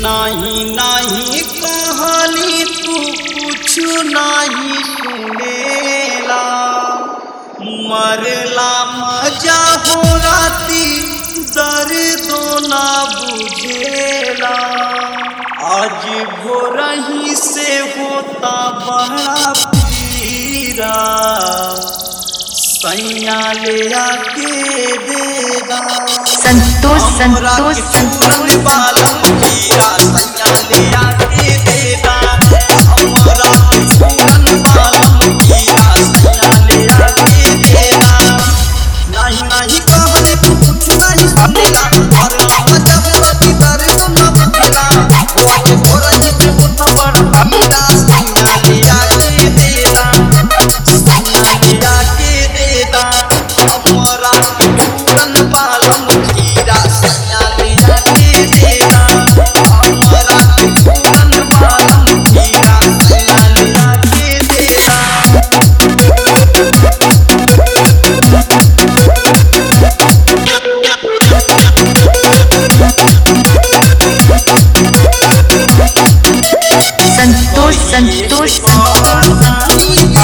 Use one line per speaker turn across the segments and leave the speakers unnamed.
नाही नाही कहानी तू कुछ नहीं सुनेला मरला मजा हो राती दर्दो ना बुझेला आज भोरही से होता बड़ा पीरा सैया ले आके देगा
संतोष संतोष संतोष
बालम हीरा सैया ले आके देगा हमरा के पूरन बालम हीरा सैया ले आके देगा नहीं नहीं कहले तू कुछ नहीं सुनेला और मजा पूरा की तरह न बुझेला होके भोरा ही पे मुठ पर हीरा सैया ले आके देगा सैया ले आके देगा हमरा के पूरन बालम हीरा सैया ले आके देगा हमरा के पूरन बालम हीरा सैया ले आके देगा
संतोष संतोष संतोष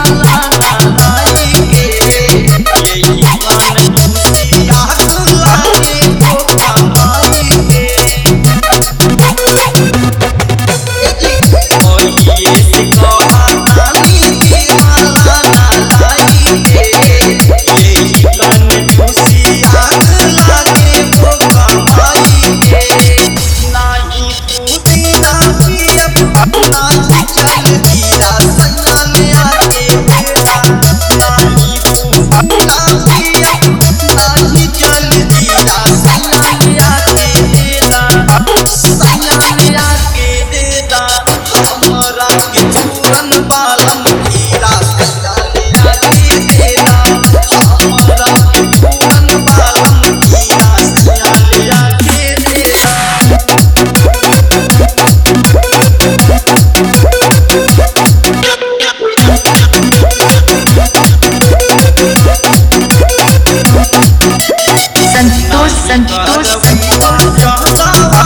संतोष संतोष संतोष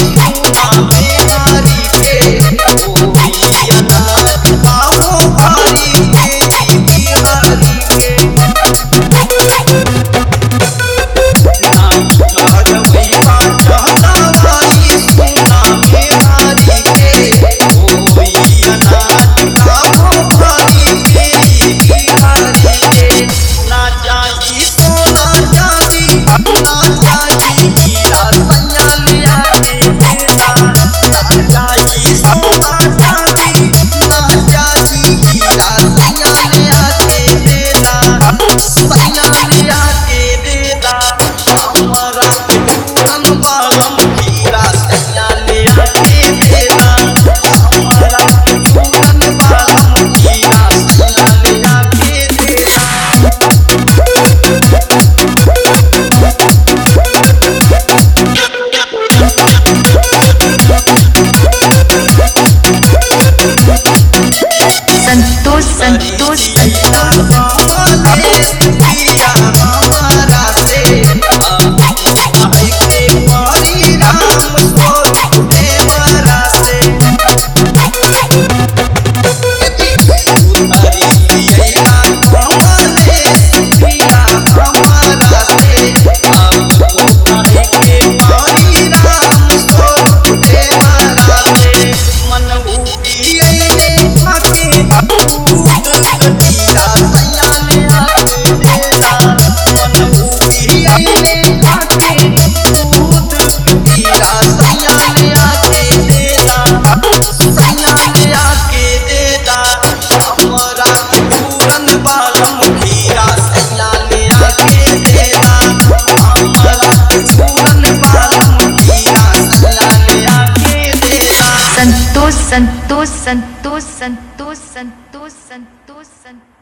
ना जाई सोना जाई ना जाई हीरा सैया ले आके देना ना जाई सोना जाई ना जाई हीरा सैया ले आके देना सैया ले आके देना हमरा के पूरन बालम हीरा सैया ले आके देना हमरा के पूरन बालम हीरा सैया ले आके देना
संतोष संतोष संतोष संतोष संतोष संतोष संतोष संतोष संतोष संतोष